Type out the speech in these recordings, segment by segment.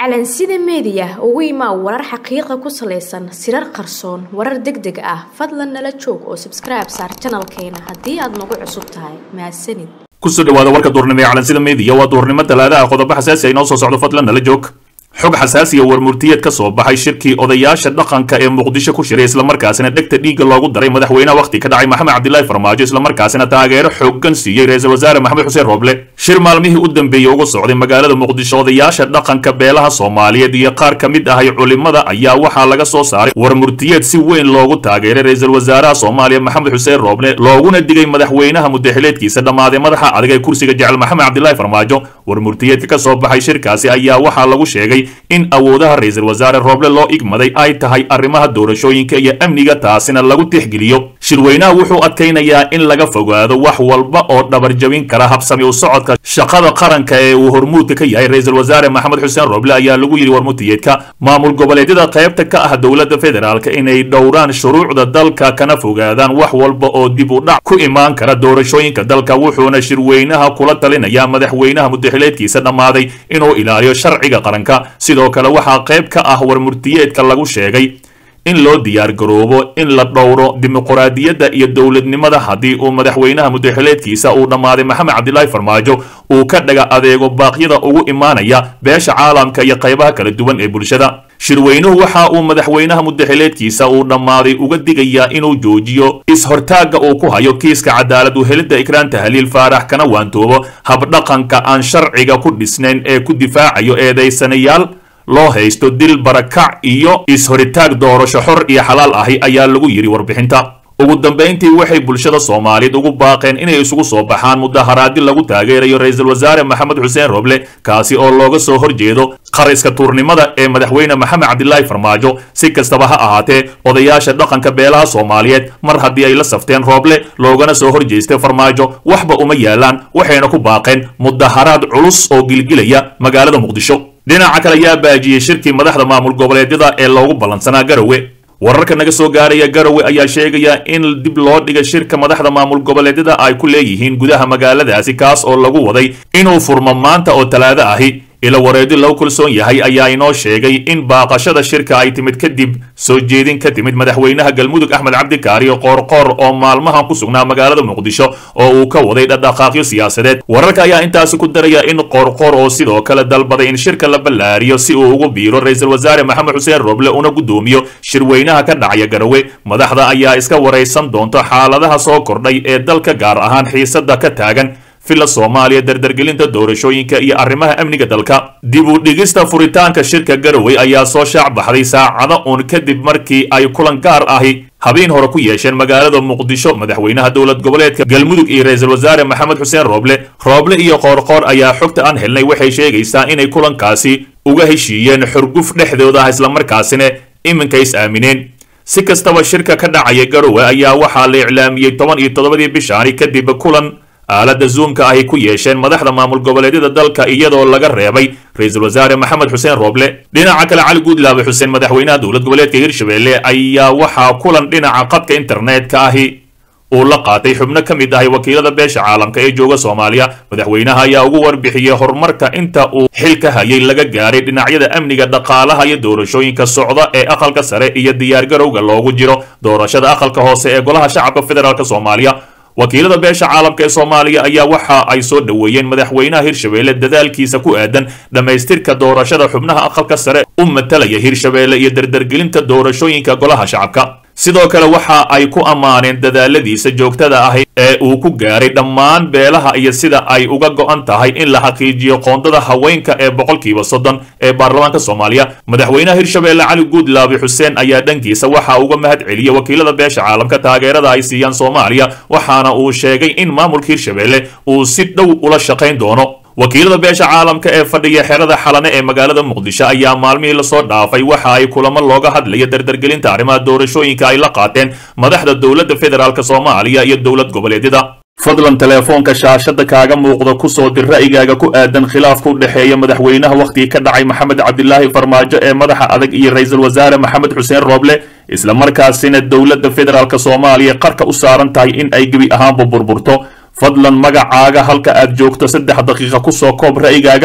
calansida meediya ugu imaa warar xaqiiqa ku salaysan sirar qarsoon warar deg deg ah fadlan nala joog oo sabskribe saar janalkeena haddii aad nagu cusub tahay mahadsanid kusoo dhawaada warka duurnimo ee calansida meediya waa duurnimo talaadaha qodobo xasaasi ay noo soo socdo fadlan nala joog xog xasaasiya warmurtiyeed ka soo baxay shirkii odayaasha dhaqanka ee muqdisho ku shiray islamarkaasina dhegta dhiigga loogu daray madaxweynaha wakhti ka dhacay maxamed cabdilaahi farmaajo islamarkaasina taageero xooggan siiyey ra-iisul wasaare maxamed xuseen rooble shir maalmihii u dambeeyey uga socday magaalada muqdisho odayaasha dhaqanka beelaha soomaaliyeed iyo qaar ka mid ahay culimada ayaa waxaa laga soo saaray warmurtiyeed si weyn loogu taageeray ra-iisul wasaaraha soomaaliya maxamed xuseen rooble looguna digay madaxweynaha mudaxileedkiisa dhammaaday madaxa adag ee kursiga jecel maxamed cabdilaahi farmaajo warmurtiyeedka ka soo baxay shirkaasi ayaa waxaa lagu sheegay in awoodaha ra-iisul wasaare rooble loo igmaday ay tahay arrimaha doorashooyinka iyo amniga taasina lagu tixgeliyo shirweynaha wuxuu adkaynayaa in laga fogaado wax walba oo dhabarjabin kara habsami u socodka shaqada qaranka ee uu hormuudka ka yahay ra-iisul wasaare maxamed xuseen rooble ayaa lagu yidhi warmurtiyeedka maamul goboleedyada qaybta ka ah dowladda federaalk inay dhowraan shuruucda dalka kana fogaadaan wax walba oo dib u dhac ku imaan kara doorashooyinka dalka wuxuuna shirweynaha kula talinayaa madaxweynaha mudaxileedkiisa dhammaaday inuu ilaaliyo sharciga qaranka sidoo kale waxaa qayb ka ah warmurtiyeedka lagu sheegay in loo diyaar garoobo in la dhowro dimuquraadiyadda iyo dowladnimada haddii uu madaxweynaha mudaxileedkiisa uu dhammaaday maxamed cabdilaahi farmaajo uu ka dhaga adeego baaqyada ugu imaanaya beesha caalamka iyo qaybaha kala duwan ee bulshada shirweynuhu waxa uu madaxweynaha mudaxileedkiisa uu dhammaaday uga digayaa inuu joojiyo is-hortaagga uu ku hayo kiiska cadaalad u helidda ikraan tahliil faarax kana waantoobo habdhaqanka aan sharciga ku dhisnayn ee ku difaacayo eedaysanayaal loo haysto dil barakac iyo is-horitaag doorasho xor iyo xalaal ahi ayaa lagu yidhi warbixinta ugu dambayntii waxay bulshada soomaaliyeed ugu baaqeen inay isugu soo baxaan mudaharaadi lagu taageerayo ra-iisul wasaare maxamed xuseen roble kaasi oo looga soo horjeedo qariska tuurnimada ee madaxweyne maxamed cabdilaahi farmaajo si kastaba ha ahaatee odayaasha dhaqanka beelaha soomaaliyeed mar haddii ay la safteen rooble loogana soo horjeestay farmaajo waxba uma yaalaan waxayna ku baaqeen mudaharaad culus oo gilgilaya magaalada muqdisho dhinaca kale ayaa baajiyey shirkii madaxda maamul goboleedyada ee loogu ballansanaa garowe wararka naga soo gaaraya garowe ayaa sheegaya in dib loo dhigay shirka madaxda maamul goboleedyada ay ku leeyihiin gudaha magaaladaasi kaas oo lagu waday inuu furmo maanta oo talaado ahi ila wareedi lagu kalsoon yahay ayaa inoo sheegay in baaqashada shirka ay timid kadib soo jeedin ka timid madaxweynaha galmudug axmed cabdikaariyo qoorqoor oo maalmahan ku sugnaa magaalada muqdisho oo uu ka waday dhadhaqaaqyo siyaasadeed wararka ayaa intaasi ku daraya in qoorqoor oo sidoo kale dalbaday in shirka la ballaariyo si uu ugu biiro ra-iisul wasaare maxamed xuseen rooble una guddoomiyo shirweynaha ka dhacaya garowe madaxda ayaa iska waraysan doonta xaaladaha soo kordhay ee dalka gaar ahaan xiisada ka taagan villa soomaaliya dardargelinta doorashooyinka iyo arrimaha amniga dalka dib u dhigista furitaanka shirka garowe ayaa soo shaac baxday saacado uun kadib markii ay kulan gaar ahi habeen hore ku yeesheen magaalada muqdisho madaxweynaha dowlad goboleedka galmudug iyo ra-iisul wasaare maxamed xuseen rooble rooble iyo qoorqoor ayaa xogta aan helnay waxay sheegaysaa inay kulankaasi uga heshiiyeen xurguf dhexdooda ah islamarkaasina iminka is aamineen si kastaba shirka ka dhacaya garowe ayaa waxaa la iclaamiyey toban iyo toddobadii bishaani kadib kulan aalada zoomka ahy ku yeesheen madaxda maamul goboleedyada dalka iyadoo laga reebay ra-iisul wasaare maxamed xuseen rooble dhinaca kale cali guudlaabe xuseen madaxweynaha dowlad goboleedka hirshabelle ayaa waxaa kulan dhinaca qadka internetka ahi uu la qaatay xubno ka mid ahay wakiilada beesha caalamka ee jooga soomaaliya madaxweynaha ayaa ugu warbixiyey horumarka inta uu xil ka hayay laga gaaray dhinacyada amniga dhaqaalaha iyo doorashooyinka socda ee aqalka sare iyo diyaargarowga loogu jiro doorashada aqalka hoose ee golaha shacabka federaalk soomaaliya wakiilada beesha caalamka ee soomaaliya ayaa waxa ay soo dhoweeyeen madaxweynaha hirshabelle dadaalkiisa ku aadan dhammaystirka doorashada xubnaha aqalka sare u matalaya hirshabelle iyo dardargelinta doorashooyinka golaha shacabka sidoo kale waxa ay ku ammaaneen dadaaladiisa joogtada ahi ee uu ku gaaray dhammaan beelaha iyo sida ay uga go'an tahay in la xaqiijiyo qoondada haweenka ee boqolkiiba soddon ee baarlamaanka soomaaliya madaxweynaha hirshabelle cali guudlaabi xuseen ayaa dhankiisa waxa uga mahad celiyey wakiilada beesha caalamka taageerada ay siiyaan soomaaliya waxaana uu sheegay in maamulka hirshabelle uu si dhow ula shaqayn doono wakiilada beesha caalamka ee fadhiya xerada xalane ee magaalada muqdisho ayaa maalmihii lasoo dhaafay waxa ay kulamo looga hadlaya dardargelinta arrimaha doorashooyinka ay la qaateen madaxda dowladda federaalk soomaaliya iyo dowlad goboleedyada fadlan teleefoonka shaashada kaaga muuqda kusoo dir ra'yigaaga ku aadan khilaafka u dhexeeya madaxweynaha wakhtigii ka dhacay maxamed cabdilaahi farmaajo ee madaxa adag iyo ra-iisul wasaare maxamed xuseen rooble islamarkaasina dowladda federaalk soomaaliya qarka u saaran tahay in ay gebi ahaanba burburto fadlan magacaaga halka aad joogto saddex daqiiqa kusoo koob ra'yigaaga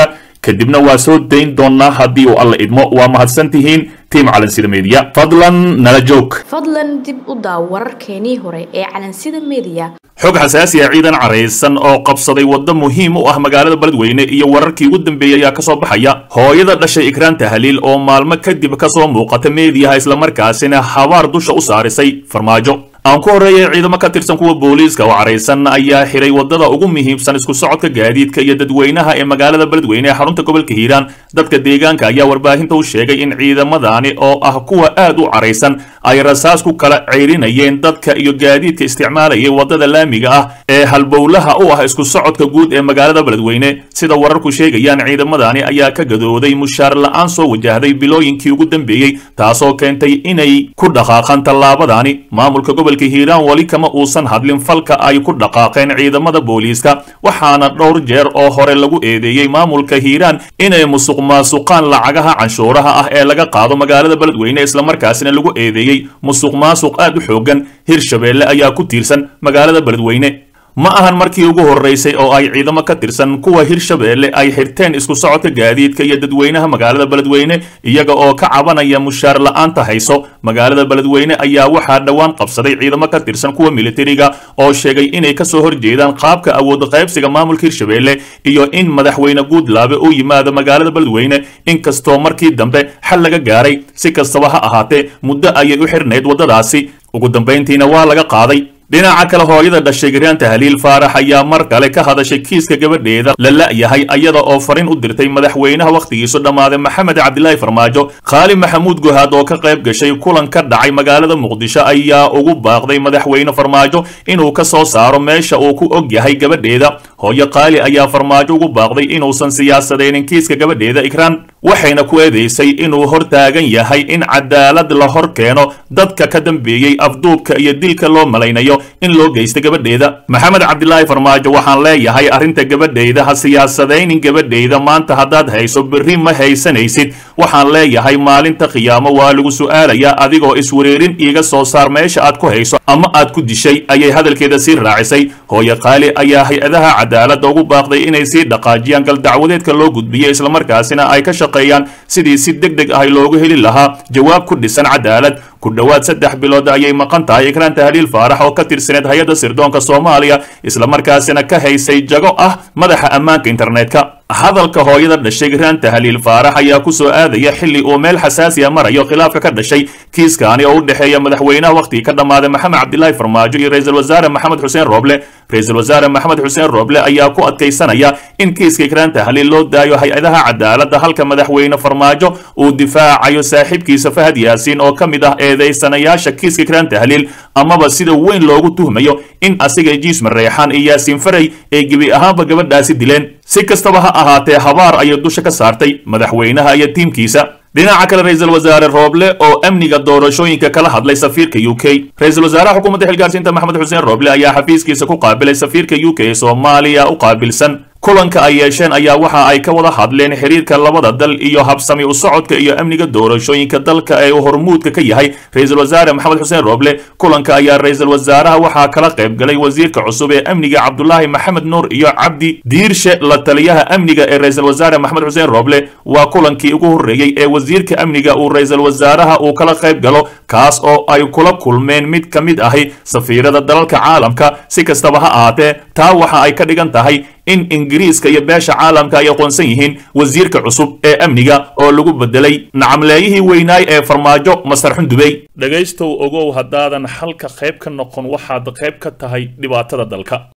kadibna waa soo dayn doonaa haddii uu alla idmo waa mahadsan tihiin tiim calansida meediya fadlan nala joog fadlan dib u daaw wararkeenii hore ee calansida meediya xog xasaasi ah ciidan caraysan oo qabsaday waddo muhiim u ah magaalada beledweyne iyo wararkii ugu dambeeyey ayaa kasoo baxaya hooyada dhashay ikraan tahliil oo maalmo kadib kasoo muuqata meediyaha islamarkaasina habaar dusha u saarisay farmaajo aan ku horreeyay ciidamo ka tirsan kuwa booliiska oo caraysan ayaa xiray waddada ugu muhiimsan isku socodka gaadiidka iyo dadweynaha ee magaalada beledweyne ee xarunta gobolka hiiraan dadka deegaanka ayaa warbaahinta u sheegay in ciidamadani oo ah kuwa aad u caraysan ay rasaas ku kala ceyrinayeen dadka iyo gaadiidka isticmaalayay waddada laamiga ah ee halbowlaha u ah isku socodka guud ee magaalada beledweyne sida wararku sheegayaan ciidamadani ayaa ka gadooday mushaar la-aan soo wajahday bilooyinkii ugu dambeeyey taasoo keentay inay ku dhaqaaqaan tallaabadani maamulka gobolka hiiraan weli kama uusan hadlin falka ay ku dhaqaaqeen ciidamada booliiska waxaana dhowr jeer oo hore lagu eedeeyey maamulka hiiraan inay musuq maasuqaan lacagaha canshuuraha ah ee laga qaado magaalada beledweyne islamarkaasina lagu eedeeyey musuq maasuq aad u xoogan hirshabeelle ayaa ku tiirsan magaalada beledweyne ma ahan markii ugu horreysay oo ay ciidamo ka tirsan kuwa hirshabeelle ay xirteen isku socodka gaadiidka iyo dadweynaha magaalada beledweyne iyaga oo ka cabanaya mushaar la-aanta hayso magaalada beledweyne ayaa waxaa dhowaan qabsaday ciidamo ka tirsan kuwa militariga oo sheegay inay kasoo horjeedaan qaabka awood qaybsiga maamulka hirshabeelle iyo in madaxweyne guudlaabe uu yimaado magaalada beledweyne inkastoo markii dambe xal laga gaaray si kastaba ha ahaatee muddo ayay u xirnayd waddadaasi ugu dambayntiina waa laga qaaday dhinaca kale hooyada dhashay garaan tahliil faarax ayaa mar kale ka hadashay kiiska gabadheeda la la'yahay ayada oo farin u dirtay madaxweynaha wakhtigiisu dhammaaday maxamed cabdilaahi farmaajo khaali maxamuud guhaad oo ka qayb gashay kulan ka dhacay magaalada muqdisho ayaa ugu baaqday madaxweyne farmaajo inuu ka soo saaro meesha uu ku og yahay gabadheeda hooyo kaali ayaa farmaajo ugu baaqday inuusan siyaasadaynin kiiska gabadheeda ikraan waxayna ku eedaysay inuu hor taagan yahay in cadaalad la hor keeno dadka ka dambeeyey afduubka iyo dilka loo malaynayo in loo geysta gabadheeda maxamed cabdilaahi farmaajo waxaan leeyahay arrinta gabadheyda ha siyaasadaynin gabadheyda maanta haddaad hayso berri ma haysanaysid waxaan leeyahay maalinta khiyaamo waa lagu su'aalayaa adigoo iswareerin iiga soo saar meesha aad ku hayso ama aad ku dishay ayay hadalkeeda sii raacisay hooyo qaali ayaa hay-adaha cadaaladda ugu baaqday inay sii dhaqaajiyaan galdacwadeedka loo gudbiyo islamarkaasina ay ka shaqeeyaan sidii si deg deg ah loogu heli lahaa jawaab ku dhisan cadaalad ku dhowaad saddex bilood ayay maqan tahay ikraan tahliil faarax oo ka tirsaneed hay-adda sirdoonka soomaaliya islamarkaasina ka haysay jago ah madaxa ammaanka internetka hadalka hooyada dhashay ikraan tahliil faarax ayaa ku soo aadaya xilli uu meel xasaasiya marayo khilaafka ka dhashay kiiskaani oo u dhexeeya madaxweynaha wakhtigii ka dhammaaday maxamed cabdilaahi farmaajo iyo ra-iisul wasaare maxamed xuseen rooble ra-iisul wasaare maxamed xuseen rooble ayaa ku adkaysanaya in kiiska ikraan tahliil loo daayo hay-adaha cadaaladda halka madaxweyne farmaajo uu difaacayo saaxiibkiisa fahad yaasiin oo ka mid ah eedaysanayaasha kiiska ikraan tahliil amaba sida weyn loogu tuhmayo in asiga jiisma reexaan iyo yaasiin faray ay gebi ahaanba gabadhaasi dileen si kastaba ha ahaatee habaar ayay dusha ka saartay madaxweynaha iyo tiimkiisa dhinaca kale ra-iisul wasaare rooble oo amniga doorashooyinka kala hadlay safiirka u k ra-isul wasaaraha xukuumadda xilgaarsiinta maxamed xuseen rooble ayaa xafiiskiisa ku qaabilay safiirka u k ee soomaaliya u qaabilsan kulanka ay yeesheen ayaa waxa ay ka wada hadleen xiriirka labada dal iyo habsami u socodka iyo amniga doorashooyinka dalka ee uu hormuudka ka yahay ra-iisul wasaare maxamed xuseen rooble kulanka ayaa ra-iisul wasaaraha waxaa kala qayb galay wasiirka cusub ee amniga cabdulaahi maxamed nuur iyo cabdi diirshe la taliyaha amniga ee ra-iisul wasaare maxamed xuseen rooble waa kulankii ugu horreeyey ee wasiirka amniga uu ra-iisul wasaaraha uu kala qayb galo kaas oo ay kula kulmeen mid ka mid ahi safiirada dalalka caalamka si kastaba ha ahaatee taa waxa ay ka dhigan tahay in ingiriiska iyo beesha caalamka ay aqoonsan yihiin wasiirka cusub ee amniga oo lagu bedelay nacamleeyihii weynaay ee farmaajo masar xundubey dhegaystow ogow haddaadan xalka qayb ka noqon waxaad qayb ka tahay dhibaatada dalka